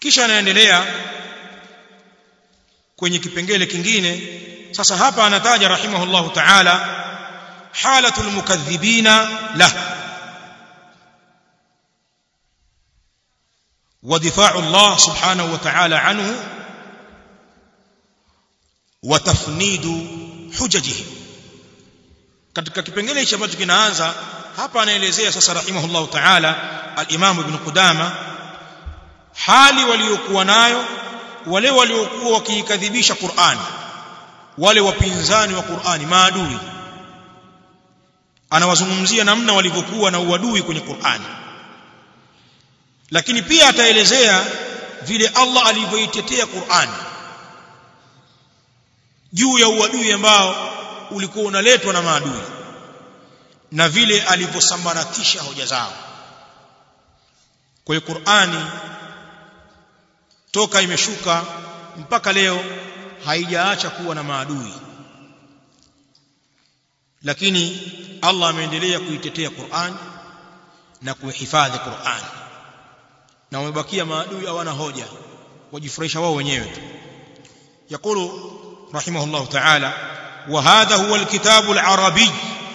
kisha anaendelea kwenye kipengele kingine sasa hapa anataja rahimahullahu ta'ala halatul mukadhibina la ودفاع الله سبحانه وتعالى عنه وتفنيد حججه katika kipengele hicho ambacho kinaanza hapa anaelezea sasa rahimahullahu ta'ala al-Imam Ibn Qudama hali waliokuwa nayo wale waliokuwa wakiikadhibisha Qur'an wale wapinzani wa Qur'ani maadui anawazungumzia namna walivyokuwa na uadui kwenye Qur'ani lakini pia ataelezea vile Allah alivyoitetea Qur'ani juu ya uadui ambao ulikuwa unaletwa na maadui na vile alivyosambaratisha hoja zao kwa hiyo Qur'ani toka imeshuka mpaka leo haijaacha kuwa na maadui lakini Allah ameendelea kuitetea Qur'an na kuhifadhi Qur'an na wamebakia maadui hawana hoja wajifurahisha wao wenyewe tu يقول رحمه الله تعالى وهذا هو الكتاب العربي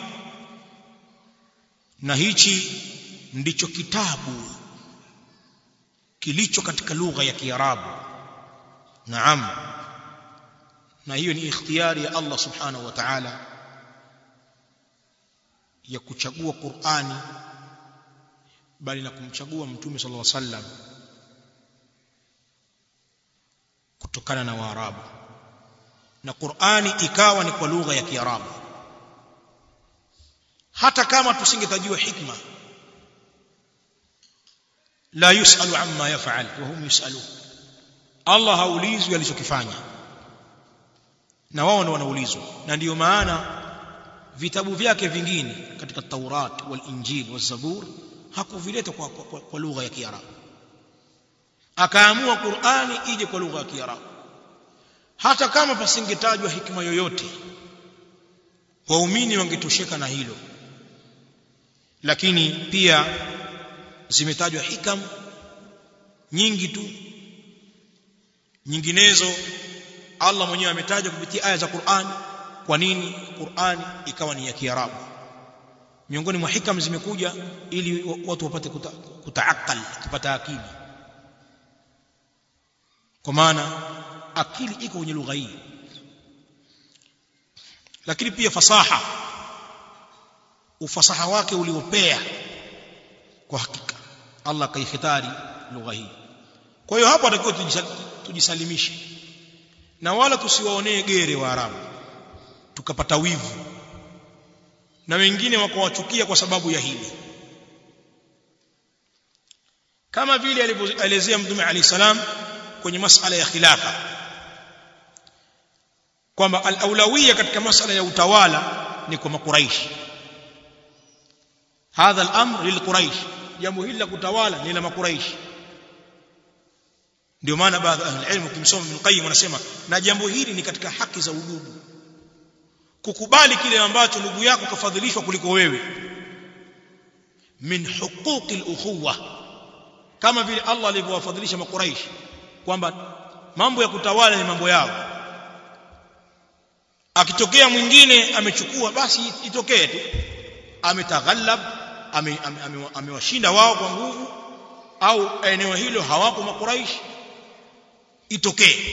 na hichi ndicho kitabu kilicho katika lugha ya Kiarabu naam na hiyo ni ikhtiyari ya Allah subhanahu wa ta'ala ya kuchagua Qur'ani bali na kumchagua mtume sallallahu alaihi wasallam kutokana na Waarabu na Qur'ani ikawa ni kwa lugha ya Kiarabu hata kama tusingetajiwa hikma la yusalu amma yaf'al wa hum yusalun Allah haulizwi alichokifanya na wao ndio wanaulizwa na ndiyo maana vitabu vyake vingine katika Taurat wal Injil wal Zabur hakuvileta kwa, kwa, kwa, kwa lugha ya Kiarabu akaamua Qur'ani ije kwa lugha ya Kiarabu hata kama pasingetajwa hikma yoyote waumini wangetosheka na hilo lakini pia zimetajwa hikam nyingi tu nyinginezo Allah mwenyewe ametaja kupitia aya za Qur'an kwa nini Qur'an ikawa ni ya Kiarabu miongoni mwa hikam zimekuja ili watu wapate kuta, kutaakal kupata akili kwa maana akili iko kwenye lugha hii lakini pia fasaha ufasaha wake uliopea kwa hakika Allah kaihitari lugha hii kwa hiyo hapo atakiwa tujisalimishe na wala tusiwaonee gere wa Arabu tukapata wivu na wengine wakawachukia kwa sababu ya hili kama vile alivyoelezea mtume Ali salam kwenye masala ya khilafa kwamba al-aulawiyya katika masala ya utawala ni kwa makuraishi hadha al-amr lilquraish jambo hili la kutawala ni la makuraishi ndio maana baadhi ya ahli ilmu kimsoma Ibn Qayyim wanasema na jambo hili ni katika haki za udugu kukubali kile ambacho ndugu yako kafadhilishwa kuliko wewe min huquqi al-ukhuwa kama vile Allah alivyowafadhilisha makuraish kwamba mambo ya kutawala ni mambo yao akitokea mwingine amechukua basi itokee tu ametaghallab amewashinda ame, ame wao kwa nguvu au eneo hilo hawapo makuraish itokee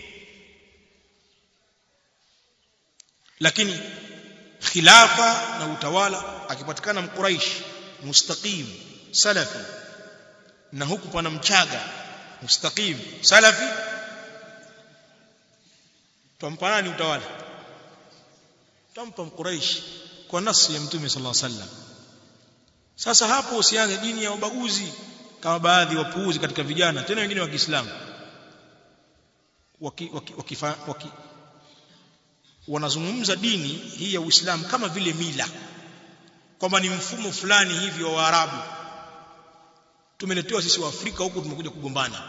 lakini khilafa na utawala akipatikana mkuraish mustaqim salafi na huku pana mchaga mustaqim salafi tampa nani utawala tampa mkuraish kwa nasi ya mtume sallallahu alaihi wasallam sasa hapo usianze dini ya ubaguzi kama baadhi wapuuzi katika vijana tena wengine wa Kiislamu waki, waki, waki, waki, wanazungumza dini hii ya Uislamu kama vile mila kwamba ni mfumo fulani hivi wa Waarabu tumeletewa sisi wa Afrika huku tumekuja kugombana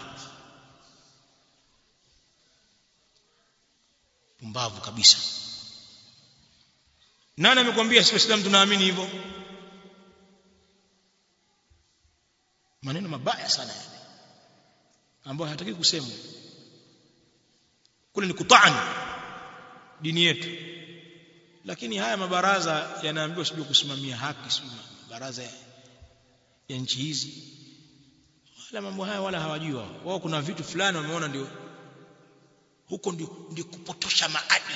pumbavu kabisa nani amekwambia sisi Waislamu tunaamini hivyo maneno mabaya sana yani ambayo hataki kusemwa kule ni kutani dini yetu lakini haya mabaraza yanaambiwa sijui kusimamia haki sijui baraza ya, ya nchi hizi wala mambo haya wala hawajui wao wao kuna vitu fulani wameona ndio huko ndio, ndio kupotosha maadili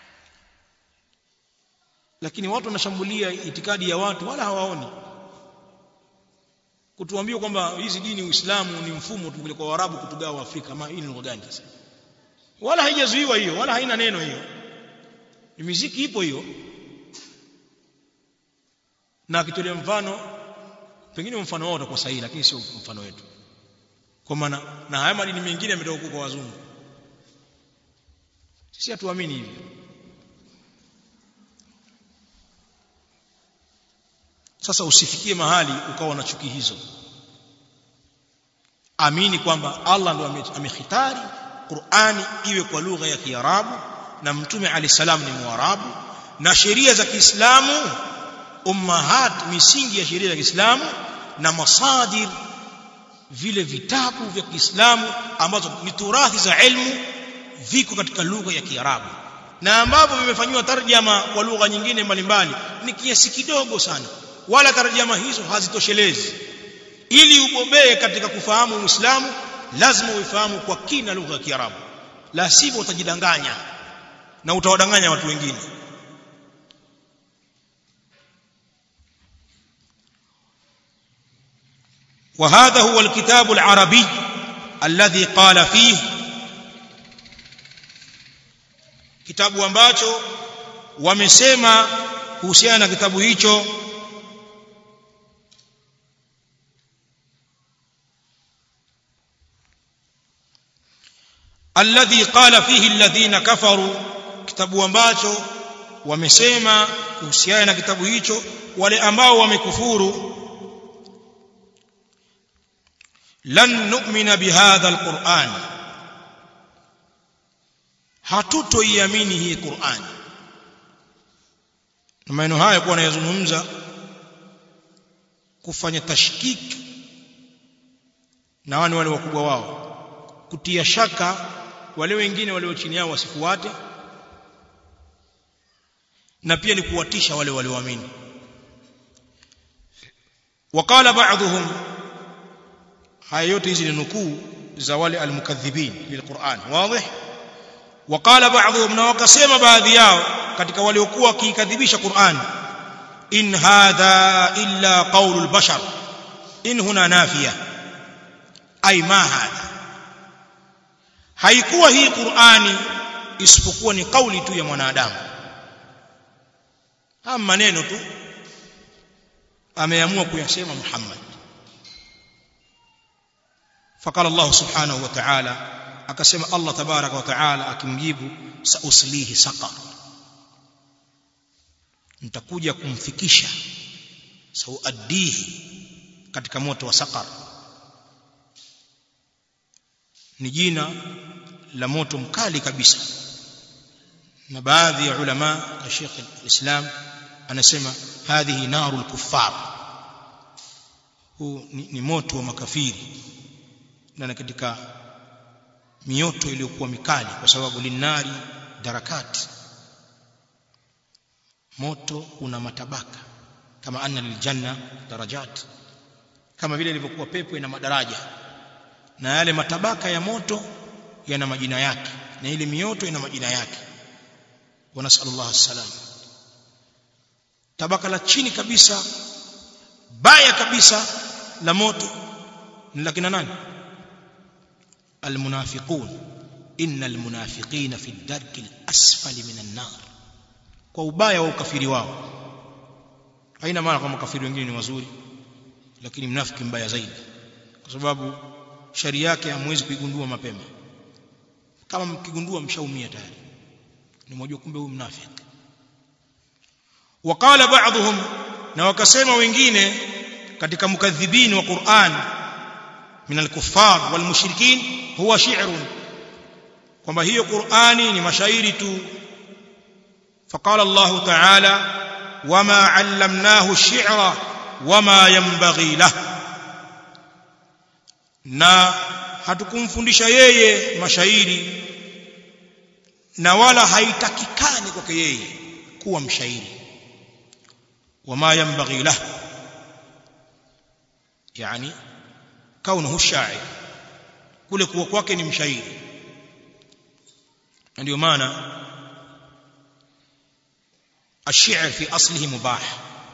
lakini watu wanashambulia itikadi ya watu wala hawaoni kutuambia kwamba hizi dini Uislamu ni mfumo tu kwa Waarabu kutugawa Afrika ama hii ni lugha gani sasa wala haijazuiwa hiyo wala haina neno hiyo ni miziki ipo hiyo na akitolea mfano pengine mfano wao utakuwa sahihi lakini sio mfano wetu kwa maana na haya madini mengine yametoka kwa wazungu sisi hatuamini hivi sasa usifikie mahali ukawa na chuki hizo amini kwamba Allah ndo amehitari Qur'ani iwe kwa lugha ya Kiarabu na Mtume Ali salam ni Mwarabu na sheria za Kiislamu ummahat misingi ya sheria za Kiislamu na masadir vile vitabu vya Kiislamu ambazo ni turathi za ilmu viko katika lugha ya Kiarabu na ambavyo vimefanywa tarjama kwa lugha nyingine mbalimbali ni kiasi kidogo sana wala tarjama hizo hazitoshelezi ili ubobee katika kufahamu Uislamu lazima uifahamu kwa kina lugha ya Kiarabu la sivyo utajidanganya na utawadanganya watu wengine وهذا هو الكتاب العربي الذي قال فيه kitabu ambacho wamesema kuhusiana na kitabu hicho alladhi qala fihi alladhina kafaru kitabu ambacho wamesema kuhusiana na kitabu hicho wale ambao wamekufuru lan nu'mina bihadha alquran hatutoiamini hii Qur'an na maneno haya kwa anayazungumza kufanya tashkiki na wale wale wakubwa wao kutia shaka wale wengine walio chini yao wasifuate na pia ni kuwatisha wale walioamini وقال بعضهم haya yote hizi ni nukuu za wale almukadhibin lilquran wazi وقال بعضهم na wakasema baadhi yao katika waliokuwa wakiikadhibisha Qur'an in hadha illa qawlul bashar in huna nafiya ay ma hadha haikuwa hii Qur'ani isipokuwa ni kauli tu ya mwanadamu haya maneno tu ameamua kuyasema Muhammad فقال الله سبحانه وتعالى akasema Allah tabaraka wa taala akimjibu sauslihi saqar nitakuja kumfikisha sauaddihi katika moto wa saqar ni jina la moto mkali kabisa na baadhi ya ulama na Sheikh al-Islam anasema hadhihi narul kuffar huu ni, ni moto wa makafiri na katika mioto iliyokuwa mikali kwa sababu linari darakati moto una matabaka kama anna liljanna darajat kama vile ilivyokuwa pepo ina madaraja na yale matabaka ya moto yana majina yake na ile mioto ina majina yake wa nasallallahu salam tabaka la chini kabisa baya kabisa la moto ni la kina nani المنافقون إن المنافقين في الدرك الأسفل من النار kwa ubaya wa ukafiri wao haina maana kwamba makafiri wengine ni wazuri lakini mnafiki mbaya zaidi kwa sababu shari yake hamwezi kuigundua mapema kama mkigundua mshaumia tayari ni mmoja kumbe huyu mnafiki wakala baadhum na wakasema wengine katika mukadhibini wa Qur'an min al-kuffar wal mushrikin huwa shi'run kwamba hiyo Qur'ani ni mashairi tu فقال الله تعالى وما علمناه الشعر وما ينبغي له na hatukumfundisha yeye mashairi na wala haitakikani kwake yeye kuwa mshairi wama yanbaghi lahu yani kaunuhu shair kule kuwa kwake ni mshairi ndio maana الشعر في أصله مباح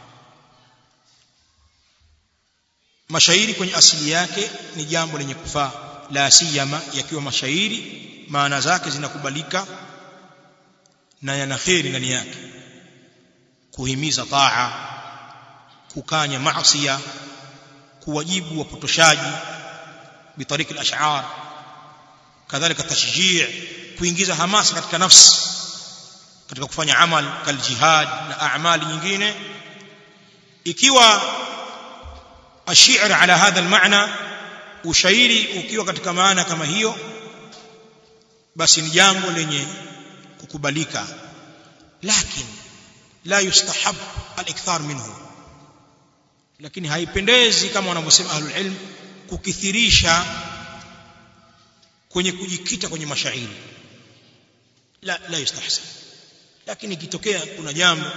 mashairi kwenye asili yake ni jambo lenye kufaa la siyama yakiwa mashairi maana zake zinakubalika na yana kheri ndani yake kuhimiza taa kukanya maasiya kuwajibu wapotoshaji bitariki al-ash'ar kadhalika tashjii kuingiza hamasa katika nafsi katika kufanya amal kal jihad na a'mali nyingine ikiwa الشعر على هذا المعنى ushairi ukiwa katika maana kama hiyo basi ni jambo lenye kukubalika lakini la yustahab al-ikthar minhu lakini haipendezi kama wanavyosema ahlul ilm kukithirisha kwenye kujikita kwenye mashairi la la yustahsan lakini ikitokea kuna jambo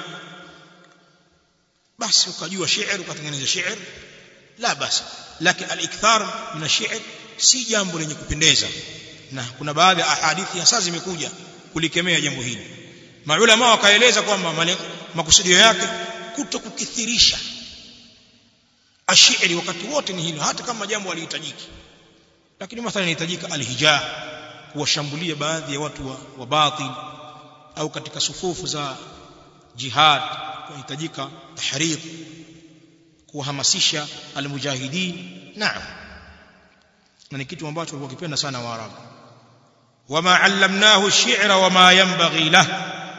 basi ukajua shairi ukatengeneza shairi la basi lakini al-ikthar min ash-shi'r si jambo lenye kupendeza na kuna baadhi ya ahadithi hasa zimekuja kulikemea jambo hili maulama wakaeleza kwamba makusudio yake kuto kukithirisha ashiri wakati wote ni hilo hata kama jambo halihitajiki lakini mathalan inahitajika alhija kuwashambulia baadhi ya watu wa, wa batil au katika sufufu za jihad kunahitajika tahrid kuhamasisha almujahidin naam na ni kitu ambacho walikuwa kipenda sana waarabu wama allamnahu ash-shi'ra wama yanbaghi lahu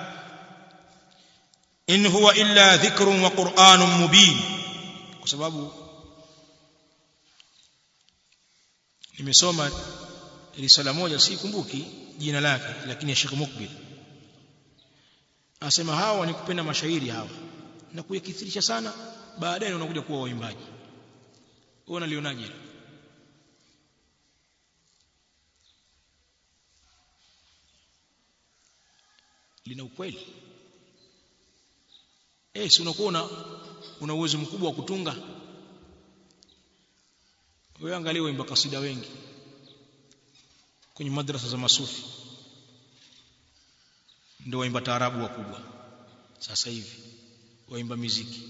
in huwa illa dhikrun wa qur'anun mubin kwa sababu nimesoma risala moja sikumbuki jina lake lakini ya Sheikh Mukbil anasema hawa ni kupenda mashairi hawa na kuyakithirisha sana baadaye wanakuja kuwa waimbaji wewe unalionaje lina ukweli eh si unakuwa una, una uwezo mkubwa wa kutunga wewe angalia waimba kasida wengi kwenye madrasa za masufi ndio waimba taarabu wakubwa sasa hivi waimba miziki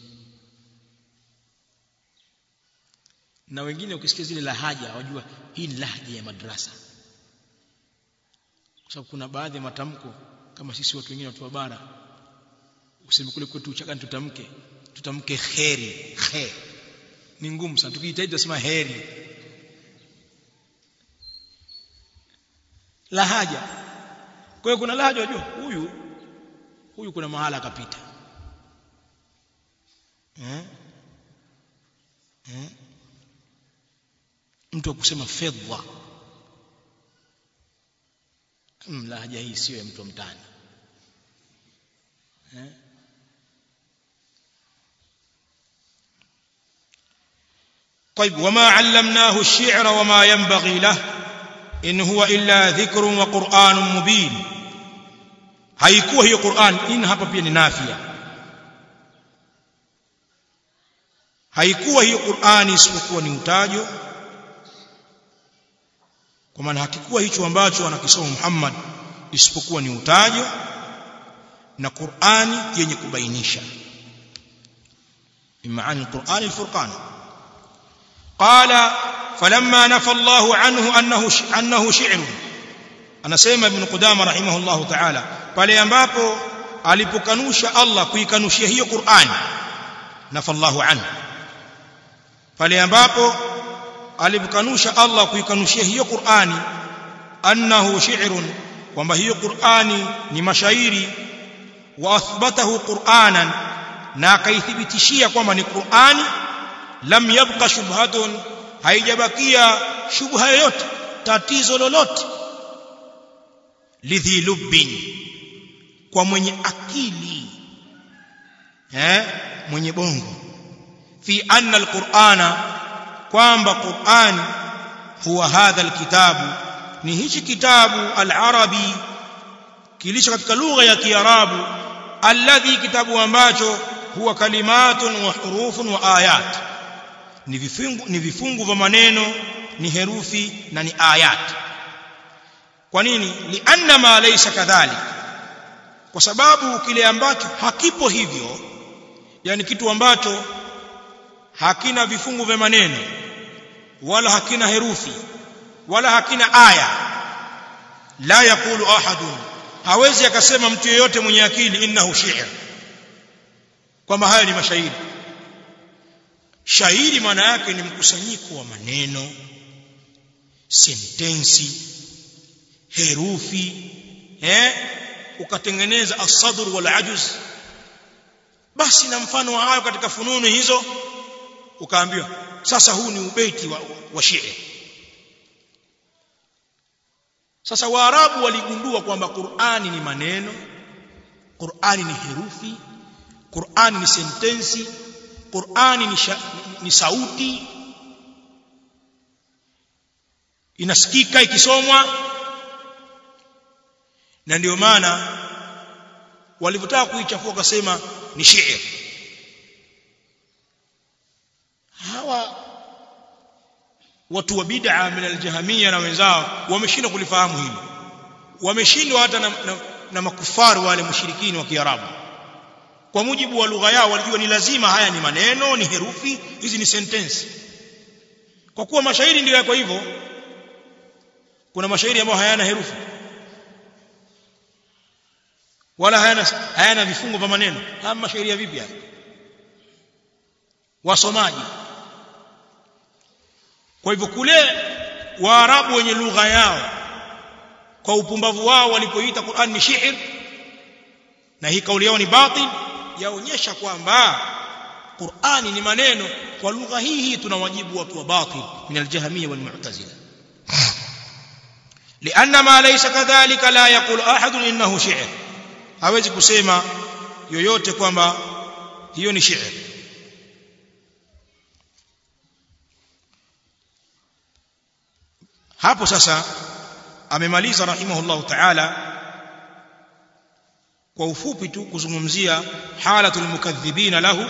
na wengine ukisikia zile lahaja wajua hii ni lahaja ya madrasa kwa sababu kuna baadhi ya matamko kama sisi watu wengine watu wa bara useme kule kwetu uchakani tutamke tutamke kheri khe ni ngumu sana tukijitahidi tusema heri lahaja kwa hiyo kuna lahaja wajua huyu huyu kuna mahala akapita eh? eh? mtu akusema fedha hmm, lahaja hii sio ya mtu wa mtaani eh? طيب وما علمناه الشعر وما ينبغي له إن هو إلا ذكر وقرآن مبين haikuwa hiyo Qur'an in hapa pia ni nafia haikuwa hiyo Qur'ani isipokuwa ni utajo kwa maana hakikuwa hicho ambacho anakisoma Muhammad isipokuwa ni utajo na Qur'ani yenye kubainisha bimaana al-Qur'an al-Furqan qala falamma nafa Allahu anhu annahu annahu shi'run anasema ibn Qudama rahimahullahu ta'ala pale ambapo alipokanusha Allah kuikanushia hiyo Qur'ani nafa Allahu anhu pale ambapo alipokanusha Allah kuikanushia hiyo Qur'ani annahu shi'run kwamba hiyo Qur'ani ni mashairi wa athbatahu Qur'anan na akaithibitishia kwamba ni Qur'ani lam yabqa shubhatun haijabakia shubha yoyote tatizo lolote lidhi lubbin kwa mwenye akili eh mwenye bongo fi anna alqur'ana kwamba qur'an huwa hadha alkitabu ni hichi kitabu al-arabi kilicho katika lugha ya kiarabu alladhi kitabu ambacho huwa kalimatun wa hurufun wa ayat ni vifungu ni vifungu vya maneno ni herufi na ni ayat kwa nini lianna ma laysa kadhalik kwa sababu kile ambacho hakipo hivyo yani kitu ambacho hakina vifungu vya maneno wala hakina herufi wala hakina aya la yakulu ahadun hawezi akasema mtu yeyote mwenye akili innahu shi'r kwamba haya ni mashairi shairi maana yake ni mkusanyiko wa maneno sentensi herufi eh ukatengeneza as-sadr wal ajuz basi na mfano wa hayo katika fununu hizo ukaambiwa sasa huu ni ubeiti wa, wa shi'r sasa waarabu waligundua kwamba Qur'ani ni maneno Qur'ani ni herufi Qur'ani ni sentensi Qur'ani ni, sha, ni sauti inasikika ikisomwa na ndio maana walivyotaka kuichafua wakasema ni shi'r hawa watu wa bid'a min al-jahmiyya na wenzao wameshindwa kulifahamu hili wameshindwa hata na, na, na makufaru wale mushrikini wa Kiarabu kwa mujibu wa lugha yao walijua ni lazima haya ni maneno ni herufi hizi ni sentensi kwa kuwa mashairi ndio yako hivyo kuna mashairi ambayo hayana herufi wala hayana hayana vifungo vya maneno haya mashairi ya vipi haya wasomaji kwa hivyo kule waarabu wenye lugha yao kwa upumbavu wao walipoita Qur'an ni shi'r na hii kauli yao ni batil yaonyesha kwamba Qur'ani ni maneno kwa lugha hii hii tunawajibu watu wa batil min al-jahmiyya wal mu'tazila لأن ما ليس كذلك لا يقول أحد إنه شعر hawezi kusema yoyote kwamba hiyo ni shi'r hapo sasa amemaliza rahimahullahu ta'ala kwa ufupi tu kuzungumzia halatul mukaththibina lahu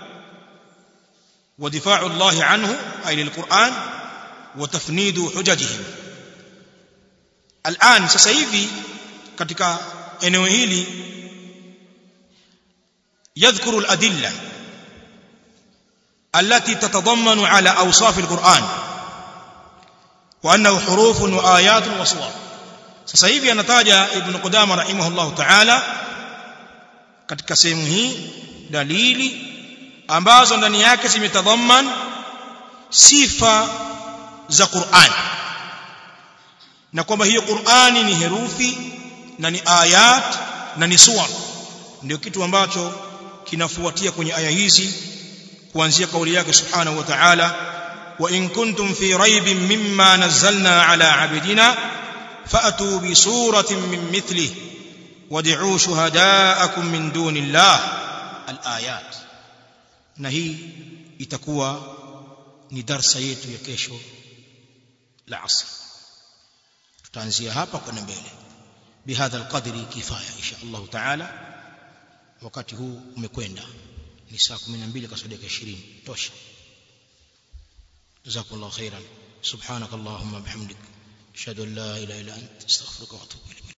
wa difa'u Allah anhu ay lilquran wa tafnidu hujajihim al'an sasa hivi katika eneo hili يذكر الأدلة التي تتضمن على أوصاف القرآن وأنه حروف وآيات وصور sasa hivi anataja ibn Qudama rahimahullah ta'ala katika sehemu hii dalili ambazo ndani yake zimetadhaman sifa za Qur'an na kwamba hiyo Qur'ani ni herufi na ni ayat na ni suwar ndio kitu ambacho kinafuatia kwenye aya hizi kuanzia kauli yake subhanahu wa ta'ala wa in kuntum fi raibin mimma nazzalna ala abidina fa'tu bi suratin min mithlihi wad'u shuhada'akum min dunillah al-ayat na hii itakuwa ni darsa yetu ya kesho la asr tutaanzia hapa kwenda mbele bihadha alqadri kifaya insha Allah taala wakati huu umekwenda ni saa 12 kasoro dakika 20 tosha jazakallahu khairan subhanakallahumma bihamdik ashhadu an la ilaha illa anta astaghfiruka wa atubu ilayk